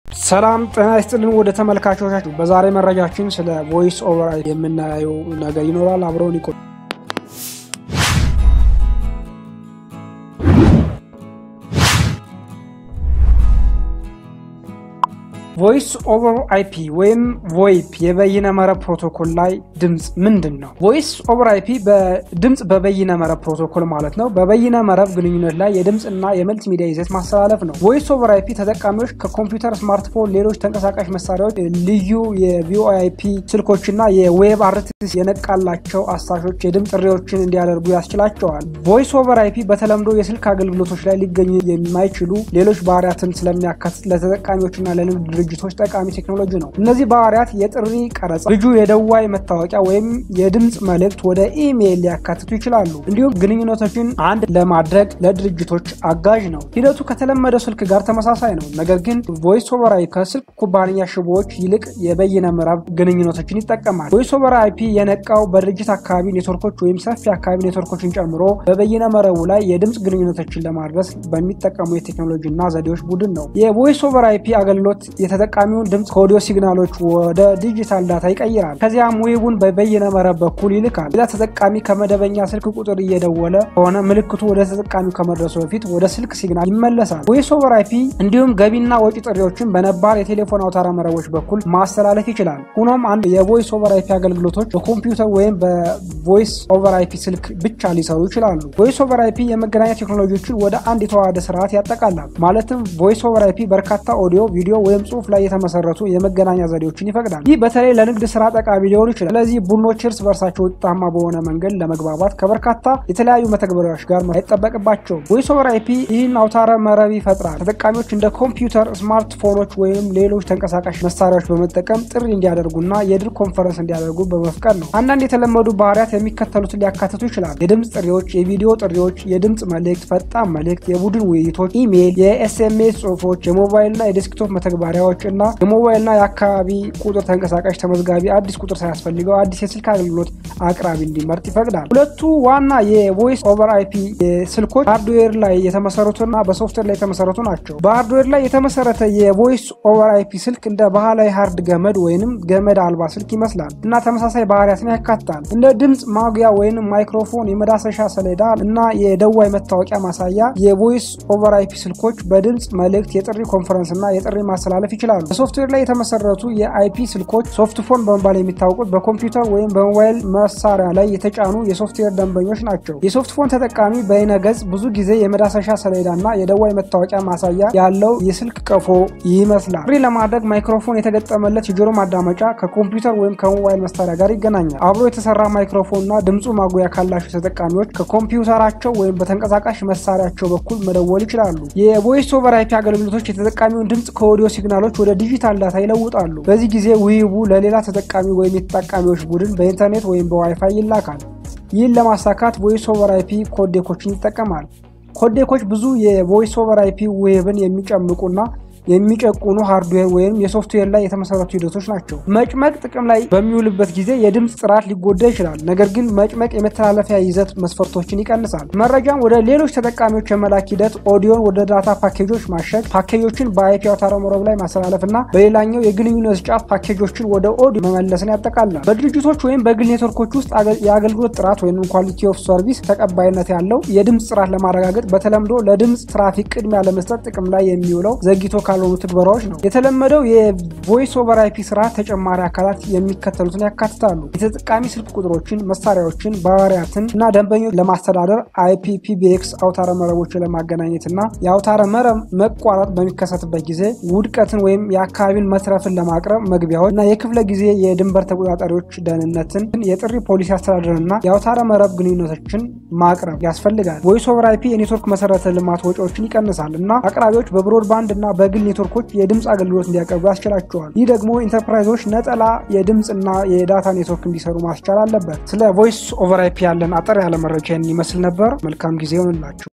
ሰላም ጤና ይስጥልን ወደ ተመልካቾቻችሁ። በዛሬ መረጃችን ስለ ቮይስ ኦቨር የምናየው ነገር ይኖራል። አብረውን ይቆዩ። ቮይስ ኦቨር አይፒ ወይም ቮይፕ የበይነ መረብ ፕሮቶኮል ላይ ድምፅ ምንድን ነው? ቮይስ ኦቨር አይፒ በድምፅ በበይነ መረብ ፕሮቶኮል ማለት ነው። በበይነ መረብ ግንኙነት ላይ የድምፅ እና የመልቲ ሚዲያ ይዘት ማስተላለፍ ነው። ቮይስ ኦቨር አይፒ ተጠቃሚዎች ከኮምፒውተር፣ ስማርትፎን፣ ሌሎች ተንቀሳቃሽ መሳሪያዎች ልዩ የቪኦአይፒ ስልኮችና የዌብ አርቲስ የነቃላቸው አሳሾች የድምፅ ጥሪዎችን እንዲያደርጉ ያስችላቸዋል። ቮይስ ኦቨር አይፒ በተለምዶ የስልክ አገልግሎቶች ላይ ሊገኙ የማይችሉ ሌሎች ባህሪያትን ስለሚያካትት ለተጠቃሚዎችና ለንግድ ድርጅቶች ጠቃሚ ቴክኖሎጂ ነው። እነዚህ ባህሪያት የጥሪ ቀረጻ፣ ልጁ የደዋይ መታወቂያ ወይም የድምፅ መልእክት ወደ ኢሜይል ሊያካትቱ ይችላሉ። እንዲሁም ግንኙነቶችን አንድ ለማድረግ ለድርጅቶች አጋዥ ነው። ሂደቱ ከተለመደው ስልክ ጋር ተመሳሳይ ነው። ነገር ግን ቮይስ ኦቨር አይፒ ከስልክ ኩባንያ ሽቦዎች ይልቅ የበይነ መረብ ግንኙነቶችን ይጠቀማል። ቮይስ ኦቨር አይፒ የነቃው በድርጅት አካባቢ ኔትወርኮች ወይም ሰፊ አካባቢ ኔትወርኮችን ጨምሮ በበይነ መረቡ ላይ የድምፅ ግንኙነቶችን ለማድረስ በሚጠቀሙ የቴክኖሎጂ እና ዘዴዎች ቡድን ነው። የቮይስ ኦቨር አይፒ አገልግሎት የተጠቃሚውን ድምፅ ከኦዲዮ ሲግናሎች ወደ ዲጂታል ዳታ ይቀይራል። ከዚያም ዌቡን በበይነ መረብ በኩል ይልካል። ሌላ ተጠቃሚ ከመደበኛ ስልክ ቁጥር እየደወለ ከሆነ ምልክቱ ወደ ተጠቃሚው ከመድረሱ በፊት ወደ ስልክ ሲግናል ይመለሳል። ቮይስ ኦቨር አይፒ እንዲሁም ገቢና ወጪ ጥሪዎችን በነባር የቴሌፎን አውታረ መረቦች በኩል ማስተላለፍ ይችላል። ሆኖም አንድ የቮይስ ኦቨር አይፒ አገልግሎቶች በኮምፒውተር ወይም በቮይስ ኦቨር አይፒ ስልክ ብቻ ሊሰሩ ይችላሉ። ቮይስ ኦቨር አይፒ የመገናኛ ቴክኖሎጂዎችን ወደ አንድ የተዋሃደ ስርዓት ያጠቃላል። ማለትም ቮይስ ኦቨር አይፒ በርካታ ኦዲዮ፣ ቪዲዮ ወይም ጽሁፍ ላይ የተመሰረቱ የመገናኛ ዘዴዎችን ይፈቅዳል። ይህ በተለይ ለንግድ ስራ ጠቃሚ ሊሆን ይችላል። ስለዚህ ቡድኖች እርስ በርሳቸው ውጤታማ በሆነ መንገድ ለመግባባት ከበርካታ የተለያዩ መተግበሪያዎች ጋር አይጠበቅባቸውም። ቮይስ ኦቨር አይፒ ይህን አውታረ መረብ ይፈጥራል። ተጠቃሚዎች እንደ ኮምፒውተር፣ ስማርትፎኖች ወይም ሌሎች ተንቀሳቃሽ መሳሪያዎች በመጠቀም ጥሪ እንዲያደርጉና የድር ኮንፈረንስ እንዲያደርጉ በመፍቀድ ነው። አንዳንድ የተለመዱ ባህሪያት የሚከተሉትን ሊያካትቱ ይችላል። የድምፅ ጥሪዎች፣ የቪዲዮ ጥሪዎች፣ የድምፅ መልእክት፣ ፈጣን መልእክት፣ የቡድን ውይይቶች፣ ኢሜይል፣ የኤስኤምኤስ ጽሁፎች፣ የሞባይልና የዴስክቶፕ መተግበሪያዎች እና የሞባይልና የአካባቢ ቁጥር ተንቀሳቃሽ ተመዝጋቢ አዲስ ቁጥር ሳያስፈልገው አዲስ የስልክ አገልግሎት አቅራቢ እንዲመርጥ ይፈቅዳል። ሁለቱ ዋና የቮይስ ኦቨር አይፒ ስልኮች ሃርድዌር ላይ የተመሰረቱና በሶፍትዌር ላይ የተመሰረቱ ናቸው። በሃርድዌር ላይ የተመሰረተ የቮይስ ኦቨር አይፒ ስልክ እንደ ባህላዊ ሃርድ ገመድ ወይንም ገመድ አልባ ስልክ ይመስላል እና ተመሳሳይ ባህሪያትን ያካትታል። እንደ ድምፅ ማጉያ ወይንም ማይክሮፎን፣ የመዳሰሻ ሰሌዳ እና የደዋይ መታወቂያ ማሳያ የቮይስ ኦቨር አይፒ ስልኮች በድምፅ መልእክት፣ የጥሪ ኮንፈረንስ እና የጥሪ ማስተላለፍ ይችላሉ። በሶፍትዌር ላይ የተመሰረቱ የአይፒ ስልኮች ሶፍትፎን በመባል የሚታወቁት በኮምፒውተር ወይም በሞባይል መሳሪያ ላይ የተጫኑ የሶፍትዌር ደንበኞች ናቸው። የሶፍትፎን ተጠቃሚ በይነገጽ ብዙ ጊዜ የመዳሰሻ ሰሌዳ እና የደዋይ መታወቂያ ማሳያ ያለው የስልክ ቀፎ ይመስላል። ጥሪ ለማድረግ ማይክሮፎን የተገጠመለት የጆሮ ማዳመጫ ከኮምፒውተር ወይም ከሞባይል መሳሪያ ጋር ይገናኛል። አብሮ የተሰራ ማይክሮፎን እና ድምፁ ማጉያ ካላቸው ተጠቃሚዎች ከኮምፒውተራቸው ወይም በተንቀሳቃሽ መሳሪያቸው በኩል መደወል ይችላሉ። የቮይስ ኦቨር አይፒ አገልግሎቶች የተጠቃሚውን ድምፅ ከኦዲዮ ሲግናሎች ወደ ዲጂታል ዳታ ይለውጣሉ። በዚህ ጊዜ ውይቡ ለሌላ ተጠቃሚ ወይም የተጠቃሚዎች ቡድን በኢንተርኔት ወይም በዋይፋይ ይላካል። ይህን ለማሳካት ቮይስ ኦቨር አይፒ ኮዴኮችን ይጠቀማል። ኮዴኮች ብዙ የቮይስ ኦቨር አይፒ ዌብን የሚጨምቁና የሚጨቁኑ ሃርድዌር ወይም የሶፍትዌር ላይ የተመሰረቱ ሂደቶች ናቸው። መጭመቅ ጥቅም ላይ በሚውልበት ጊዜ የድምፅ ጥራት ሊጎዳ ይችላል። ነገር ግን መጭመቅ የመተላለፊያ ይዘት መስፈርቶችን ይቀንሳል። መረጃን ወደ ሌሎች ተጠቃሚዎች የመላክ ሂደት ኦዲዮን ወደ ዳታ ፓኬጆች ማሸግ፣ ፓኬጆችን በአይፒ አውታረ መረብ ላይ ማስተላለፍ እና በሌላኛው የግንኙነት ጫፍ ፓኬጆችን ወደ ኦዲዮ መመለስን ያጠቃልላል። በድርጅቶች ወይም በግል ኔትወርኮች ውስጥ የአገልግሎት ጥራት ወይም ኳሊቲ ኦፍ ሰርቪስ ተቀባይነት ያለው የድምፅ ጥራት ለማረጋገጥ በተለምዶ ለድምፅ ትራፊክ ቅድሚያ ለመስጠት ጥቅም ላይ የሚውለው ዘግይቶ ካልሆኑ ትግበራዎች ነው። የተለመደው የቮይስ ኦቨር አይፒ ስርዓት ተጨማሪ አካላት የሚከተሉትን ያካትታሉ። የተጠቃሚ ስልክ ቁጥሮችን፣ መሳሪያዎችን፣ ባህሪያትን እና ደንበኞች ለማስተዳደር አይፒፒቢኤክስ አውታረ መረቦችን ለማገናኘት እና የአውታረ መረብ መቋረጥ በሚከሰትበት ጊዜ ውድቀትን ወይም የአካባቢን መትረፍን ለማቅረብ መግቢያዎች እና የክፍለ ጊዜ የድንበር ተቆጣጣሪዎች ደህንነትን፣ የጥሪ ፖሊሲ አስተዳደርን እና የአውታረ መረብ ግንኙነቶችን ማቅረብ ያስፈልጋል። ቮይስ ኦቨር አይፒ የኔትወርክ መሰረተ ልማት ወጪዎችን ይቀንሳል እና አቅራቢዎች በብሮድባንድ እና በግል ኔትወርኮች የድምፅ አገልግሎት እንዲያቀርቡ ያስችላቸዋል። ይህ ደግሞ ኢንተርፕራይዞች ነጠላ የድምፅ እና የዳታ ኔትወርክ እንዲሰሩ ማስቻል አለበት። ስለ ቮይስ ኦቨር አይፒ ያለን አጠር ያለ መረጃ ይመስል ነበር። መልካም ጊዜ ይሆንላችሁ።